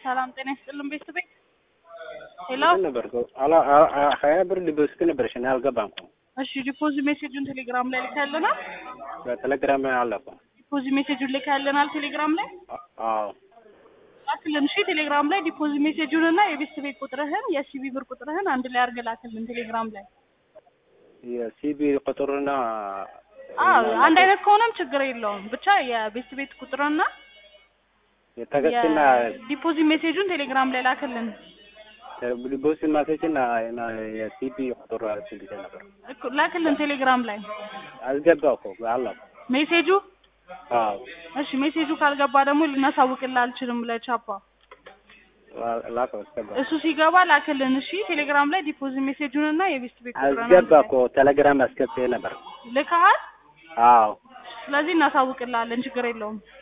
ሰላም ጤና ይስጥልን ቤተሰቤ። ሄሎ እንትን ነበር እኮ አላ- አ- አ- ሀያ ብር ዲፖዚት ነበረሽ እኔ አልገባም እኮ እሺ ዲፖዚት ሜሴጁን ቴሌግራም ላይ ልካልናል። በቴሌግራም አለ እኮ ዲፖዚት ሜሴጁን ልካልናል ቴሌግራም ላይ አ- አዎ ላክልን። እሺ ቴሌግራም ላይ ዲፖዚት ሜሴጁን እና የቤተሰቤ ቁጥርህን የሲቢ ብር ቁጥርህን አንድ ላይ አድርገህ ላክልን ቴሌግራም ላይ። የሲቢ ቁጥርና አዎ አንድ አይነት ከሆነም ችግር የለውም። ብቻ የቤተሰቤ ቁጥርና የተገስና የዲፖዚት ሜሴጁን ቴሌግራም ላይ ላክልን። ዲፖዚት ማሴጅና እና የሲቢ ቁጥር ስልክ ነበር እኮ ላክልን ቴሌግራም ላይ አስገባው እኮ አለ እኮ ሜሴጁ። አዎ እሺ ሜሴጁ ካልገባ ደግሞ ልናሳውቅልህ አልችልም ለቻፓ ላከው አስገባ እሱ ሲገባ ላክልን። እሺ ቴሌግራም ላይ ዲፖዚት ሜሴጁን እና የቤስት ቤት ቁጥሩን አስገባ እኮ ቴሌግራም አስገብቼ ነበር ልከሃል። አዎ ስለዚህ እናሳውቅልሃለን፣ ችግር የለውም።